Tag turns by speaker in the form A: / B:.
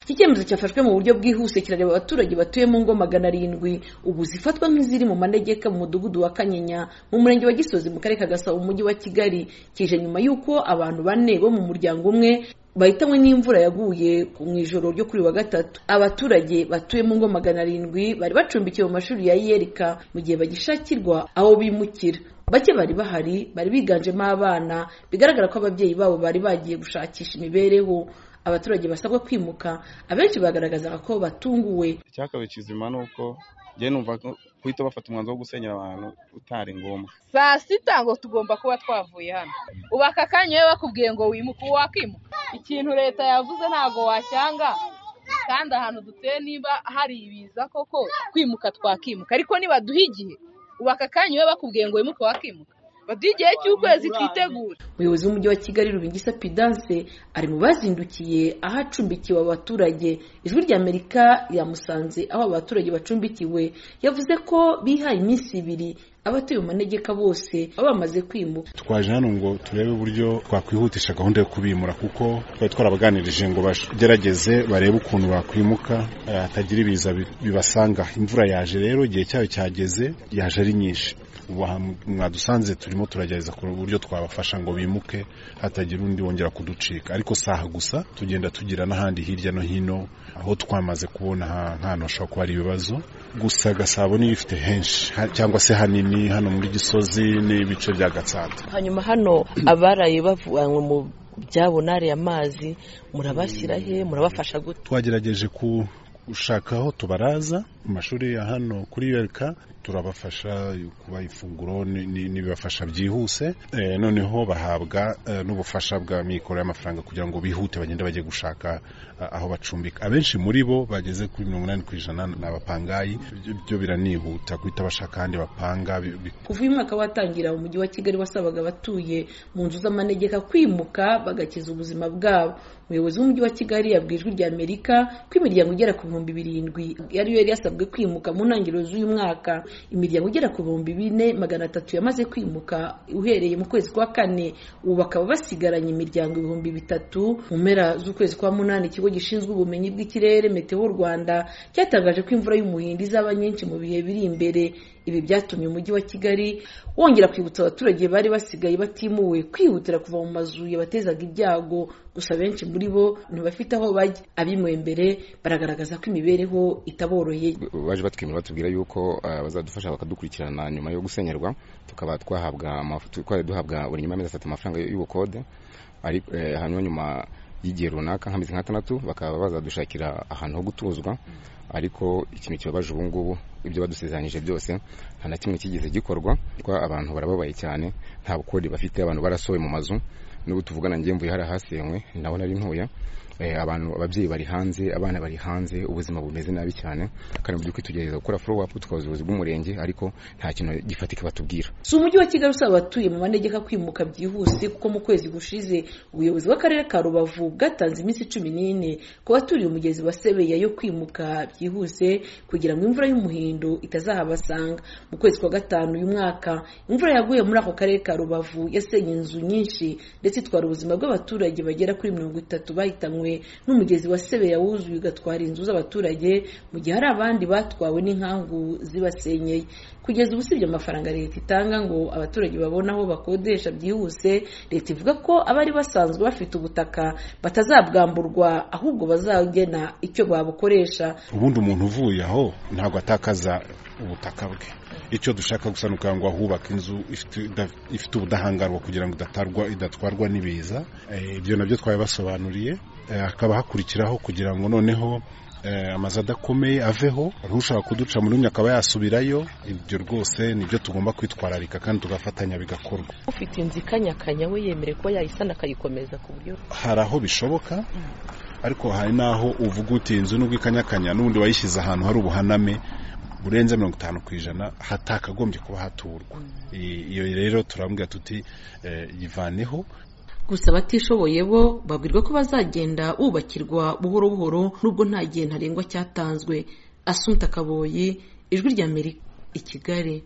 A: iki cyemezo cyafashwe mu buryo bwihuse kirareba abaturage batuye mu ngo magana arindwi ubu zifatwa nk'iziri mu manegeka mu mudugudu wa kanyinya mu murenge wa gisozi mu karere ka gasabo mu mujyi wa kigali kije nyuma y'uko abantu bane bo mu muryango umwe bahitanywe n'imvura yaguye mu ijoro ryo kuri wa gatatu abaturage batuye mu ngo magana arindwi bari bacumbikiwe mu mashuri ya yerika mu gihe bagishakirwa aho bimukira bake bari bahari bari biganjemo abana bigaragara ko ababyeyi babo bari bagiye gushakisha imibereho abaturage basabwa kwimuka abenshi bagaragazaga ko batunguwe
B: icyakabaye kizima ni uko njyewe numva ko guhita bafata umwanzuro wo gusenyera abantu utari ngombwa
C: saa sita ngo tugomba kuba twavuye hano ubu aka kanya iyo bakubwiye ngo wimuke ubu wakimuka ikintu leta yavuze ntabwo wacyanga kandi ahantu duteye niba hari ibiza koko kwimuka twakimuka ariko nibaduha igihe ubu aka kanya iyo bakubwiye ngo wimuke wakimuka baduha igihe cy'ukwezi twitegura
A: umuyobozi w'umujyi wa kigali rubingisa pidanse ari mu bazindukiye aho acumbikiwe abaturage ijwi rya amerika yamusanze aho abaturage bacumbikiwe yavuze ko bihaye iminsi ibiri abatuye mu manegeka bose baba bamaze kwimuka
D: twaje hano ngo turebe uburyo twakwihutisha gahunda yo kubimura kuko twari twarabaganirije ngo bagerageze barebe ukuntu bakwimuka hatagira ibiza bibasanga imvura yaje rero igihe cyayo cyageze yaje ari nyinshi ubu aha mwadusanze turimo turagerageza kureba uburyo twabafasha ngo bimuke hatagira undi wongera kuducika ariko saha gusa tugenda tugira n'ahandi hirya no hino aho twamaze kubona nk'ahantu hashobora kuba hari ibibazo gusa gasabo niyo ifite henshi cyangwa se hanini hano muri gisozi n'ibice bya gatsata
E: hanyuma hano abaraye bavanywe mu byabo nariye amazi murabashyira he murabafasha gute
D: twagerageje gushaka aho tubaraza mu mashuri ya hano kuri yereka turabafasha kubaha ifunguro n'ibibafasha byihuse noneho bahabwa n'ubufasha bwa mikoro y'amafaranga kugira ngo bihute bagende bajye gushaka aho bacumbika abenshi muri bo bageze kuri mirongo inani ku ijana ni abapangayi byo biranihuta guhita bashaka ahandi bapanga
A: kuva uyu mwaka watangira umujyi wa kigali wasabaga abatuye mu nzu z'amanegeka kwimuka bagakiza ubuzima bwabo umuyobozi w'umujyi wa kigali yabwiye ijwi rya amerika ko imiryango igera ku bihumbi birindwi ariyo yari yasabwe kwimuka mu ntangiriro z'uyu mwaka imiryango igera ku bihumbi bine magana atatu yamaze kwimuka uhereye mu kwezi kwa kane ubu bakaba basigaranye imiryango ibihumbi bitatu mu mpera z'ukwezi kwa munani ikigo gishinzwe ubumenyi bw'ikirere meteo rwanda cyatangaje ko imvura y'umuhindi izaba nyinshi mu bihe biri imbere ibi byatumye umujyi wa kigali wongera kwibutsa abaturage bari basigaye batimuwe kwihutira kuva mu mazu yabatezaga ibyago gusa benshi muri bo ntibafite aho bajya abimuwe mbere baragaragaza ko imibereho itaboroheye
F: baje batwemera batubwira yuko bazadufasha bakadukurikirana nyuma yo gusenyerwa tukaba twahabwa twari duhabwa buri nyuma y'amezi atatu amafaranga y'ubukode hanyuma nyuma y'igihe runaka nk'amezi nk'atandatu bakaba bazadushakira ahantu ho gutuzwa ariko ikintu kibabaje ubu ngubu ibyo badusezeranyije byose nta na kimwe kigeze gikorwa abantu barababaye cyane nta bukori bafite abantu barasohoye mu mazu n'ubu tuvugana ngewe mvuye hari ahasenywe naho nari ntuye abantu ababyeyi bari hanze abana bari hanze ubuzima bumeze nabi cyane kandi mu by'ukuri tugerageza gukora follow up tukabaza ubuyobozi bw'umurenge ariko nta kintu gifatika batubwira
A: si umujyi wa kigali usaba abatuye mu manegeka kwimuka byihuse kuko mu kwezi gushize ubuyobozi bw'akarere ka rubavu bwatanze iminsi cumi n'ine ku baturiye umugezi wa sebeya yo kwimuka byihuse kugira ngo imvura y'umuhindo itazahabasanga mu kwezi kwa gatanu uyu mwaka imvura yaguye muri ako karere ka rubavu yasenye inzu nyinshi ndetse itwara ubuzima bw'abaturage bagera kuri mirongo itatu bahitanywe n'umugezi wa sebeya wuzuye ugatwara inzu z'abaturage mu gihe hari abandi batwawe n'inkangu zibasenyeye kugeza ubu usibye amafaranga leta itanga ngo abaturage babone aho bakodesha byihuse leta ivuga ko abari basanzwe bafite ubutaka batazabwamburwa ahubwo bazagena icyo babukoresha
D: ubundi umuntu uvuye aho ntabwo atakaza ubutaka bwe icyo dushaka gusa ni ukugira ngo ahubake inzu ifite ubudahangarwa kugira ngo idatwarwa n'ibiza ibyo nabyo twabibasobanuriye hakaba hakurikiraho kugira ngo noneho amazu adakomeye aveho ushaka kuduca muri umwe akaba yasubirayo ibyo rwose nibyo tugomba kwitwararika kandi tugafatanya bigakorwa
E: ufite inzu ikanyakanya we yemere kuba yayisana akayikomeza ku buryo
D: hari aho bishoboka ariko hari n'aho uvuga uti inzu nubwo ikanyakanya n'ubundi wayishyize ahantu hari ubuhaname burenze mirongo itanu ku ijana hatakagombye kuba haturwa iyo rero turambwira tuti yivaneho
A: gusa abatishoboye bo babwirwa ko bazagenda bubakirwa buhoro buhoro nubwo nta gihe ntarengwa cyatanzwe asunta kaboyi ijwi rya amerika i kigali